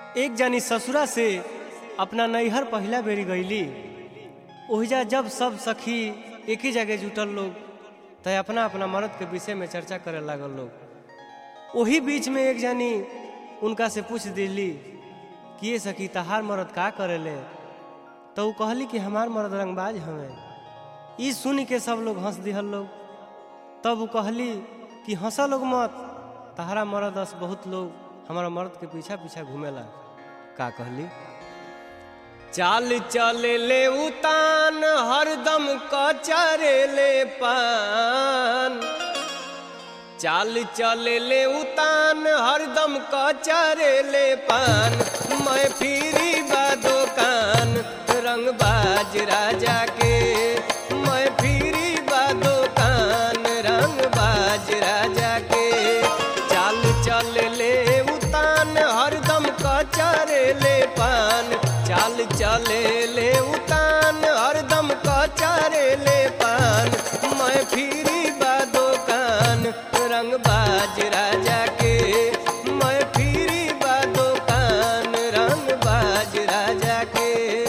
एक जानी ससुरा से अपना नैहर पहिला बेरी गईली ओहिजा जब सब सखी एक ही जगह जुटल लोग त अपना अपना मर्द के विषय में चर्चा करे लागल लोग वही बीच में एक जानी उनका से पूछ दिली कि ये सखी तहार मर्द का करेले तो ऊ कहली कि हमार मर्द रंगबाज हमें ई सुन के सब लोग हंस दिहल लोग तब ऊ कहली कि हंसा लोग मत तहरा मर्द अस बहुत लोग हमारा मर्द के पीछा पीछा घूमेला का कहली चाल चले ले उतान हरदम कचरे ले पान चाल चले ले उतान हरदम कचरे ले पान मैं फिरी बा दुकान रंगबाज राजा के मैं फिरी बा दुकान रंगबाज राजा के चाल चल ले उतान हरदम कचरे ले पान चाल चले ले उतान हरदम कचरे ले पान मैं फिरी बा दुकान रंगबाज राजा के मैं फिरी बा दुकान रंगबाज राजा के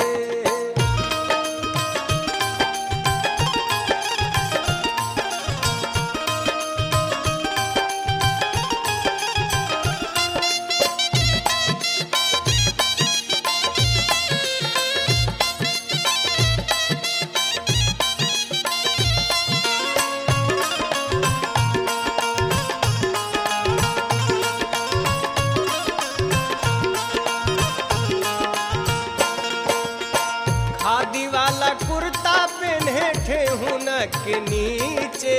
खादी वाला कुर्ता पहने ठेहुन के नीचे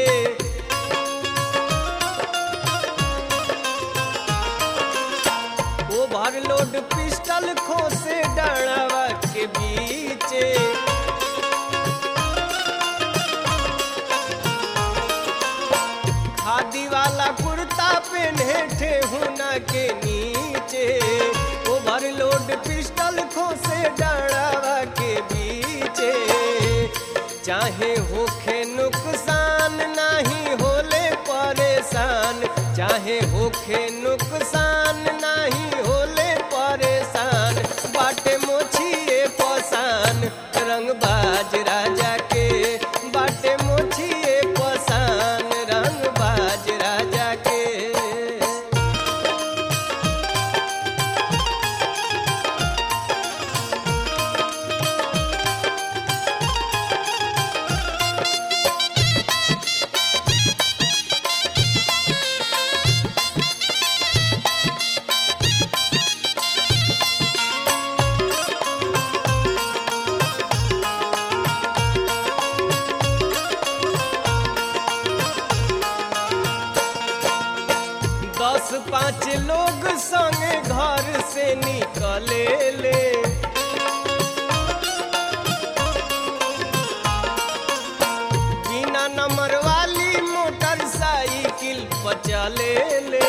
ओवरलोड पिस्टल खोसे डाढ़वा के बीचे खादी वाला कुर्ता पहने ठेहुना के नीचे ओवरलोड पिस्टल खोसे डाढ़ावा के बीचे चाहे होखे नुकसान नहीं होले परेशान चाहे होखे नुकसान नहीं होले परेशान बाटे मोछिए पसान रंगबाज राजा के बाटे मोछिए पसान रंगबाज राजा के दस पाँच लोग संगे घर से निकले ले बिना नंबर वाली मोटरसाइकिल पर चले ले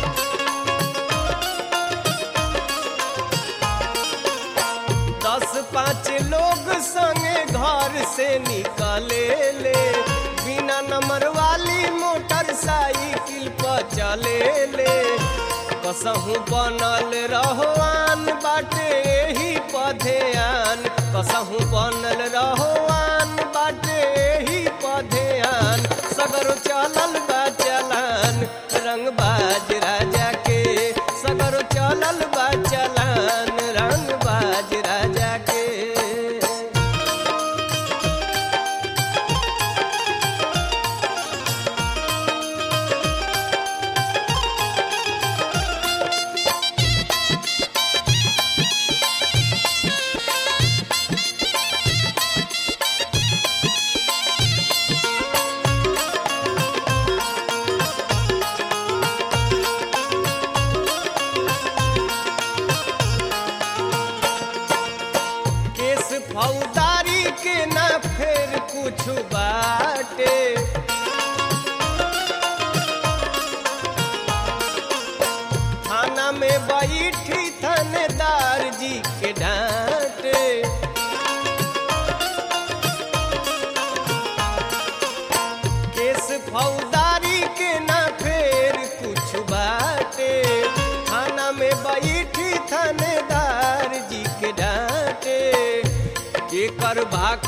दस पाँच लोग संगे घर से निकले ले बिना नंबर वाली मोटरसाइकिल पर चले ले कसहू बनल रहोआन बाटे एही पधेआन कसहू बनल रहोआन बाटे एही पधेआन सगरो चलल बा चलान रंगबाज राजा के सगरो चलल बा चलान रंगबाज राजा के केस फौदारी के ना फेर कुछ बाटे थाना में बैठी थानेदार जी के डांटे केस फौदारी के ना फेर कुछ बाटे थाना में बैठी थानेदार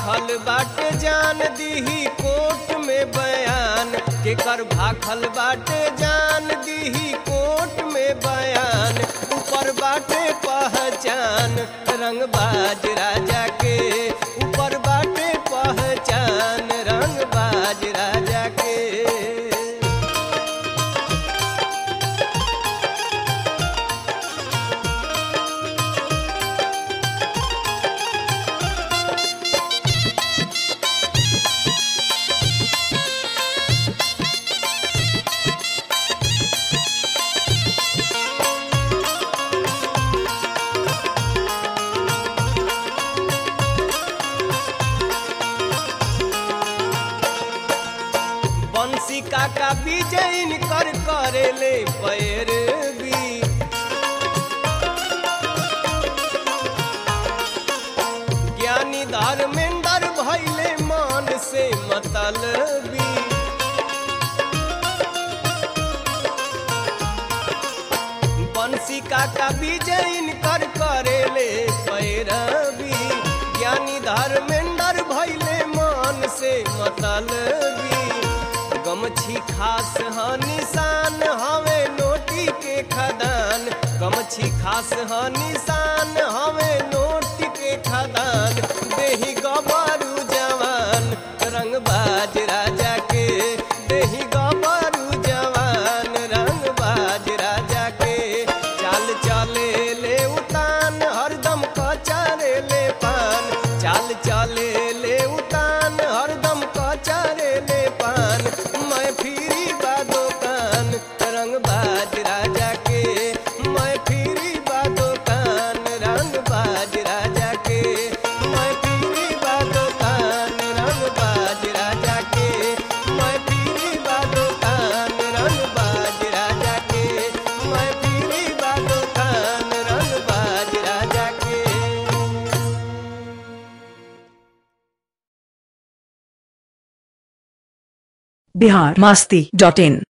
भाखल बाटे जान दीही कोर्ट में बयान केकर भाखल बाटे जान दीही कोर्ट में बयान ऊपर बाटे पहचान रंगबाज राजा के ऊपर बाटे पहचान रंगबाज राजा के बंसी काका विजय कर करेले पैरवी ज्ञानी धर्मेंद्र भैले मान से मतलबी बंसी काका विजय कर करेले पैरवी ज्ञानी धर्मेंद्र भैले मान से मतलबी गमछी खास ह निशान हवे नोटी के खदान गमछी खास ह निशान हवे नोटी के खदान देही गबरू जवान रंगबाज राजा के देही गबरू जवान रंगबाज राजा के चाल चले ले उतान हरदम कचारे ले पान चाल चले ले उतान हरदम कचारे ले पान मैं फिरी बा दुकान रंगबाज राजा के मैं फिरी बा दुकान रंगबाज राजा के मैं फिरी बा दुकान रंगबाज राजा के मैं फिरी बा दुकान रंगबाज राजा के मैं फिरी बा दुकान रंगबाज राजा के बिहार मास्ती डॉट इन